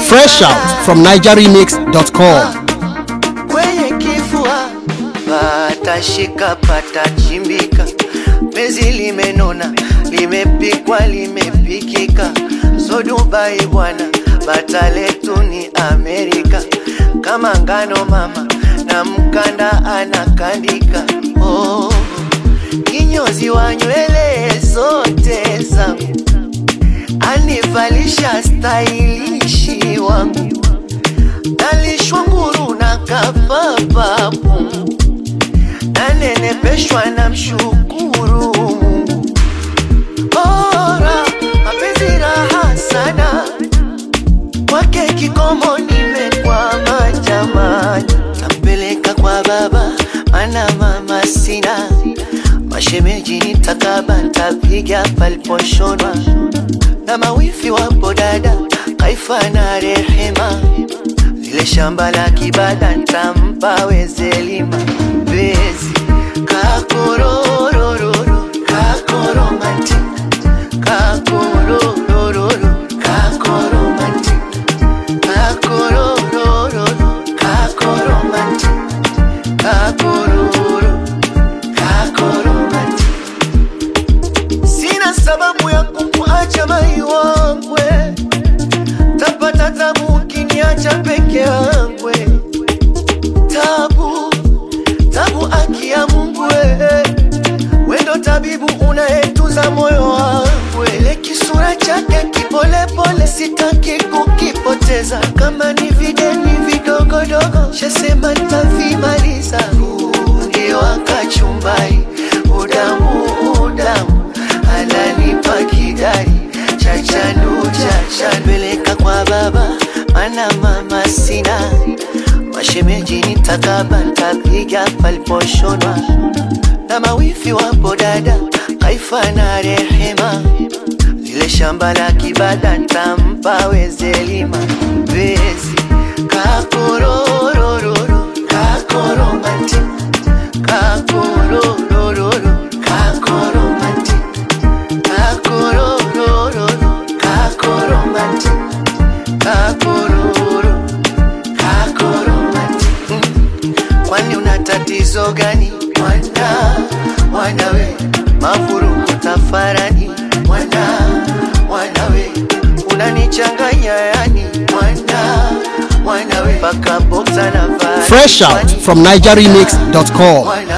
Fresh out from NigerRemix.com. kwenye kifua patashika patachimbika, penzi limenona, limepikwa, limepikika, so Dubai bwana, bata letu ni Amerika, kama ngano mama na mkanda anakandika, oh, kinyozi wa nywele zote zangu anivalisha stailishi wangu nalishwa nguru na kapapapu nanenepeshwa na mshukuru Mungu. Bora mapenzi raha sana kwake kikomo nimekwama jamani, tampeleka kwa baba mana mama sina mashemeji nitakaba ntapiga paliposhonwa na mawifi wapo dada Kaifa na Rehema, lile shamba la kibada ntampa wezelima bezi kakororororo kakoromanti kakororororo kakoromanti kakororororo kakoromanti kakororo kakoromanti sina sababu ya kukuacha mai wangwe, tapata tabu ukiniacha peke yangwe, tabu tabu, aki ya Mungu wewe, wendo tabibu unayetuza moyo wangwe, ile kisura chake kipolepole, sitaki kukipoteza, kama ni videni vidogodogo, shasema ntavimaliza, fundi wa kachumbari, udamu udamu ananipa kidari chachanu chacha peleka kwa baba mana mama sina mashemeji nitakaba ntapiga paliposhonwa na mawifi wapo dada Kaifa na Rehema, lile shamba la kibada ntampa wezelima bezi kakororororo kakoromanti kakororororo kakoromanti kakororororo kakoromanti kakororo kakoromanti Mm. kwani una tatizo gani mwana mwanawe mavurugu tafarani mwana mwanawe unanichanganya yani mwana mwanawe mpaka boksa na vaa Fresh out from NigerRemix.com. mwana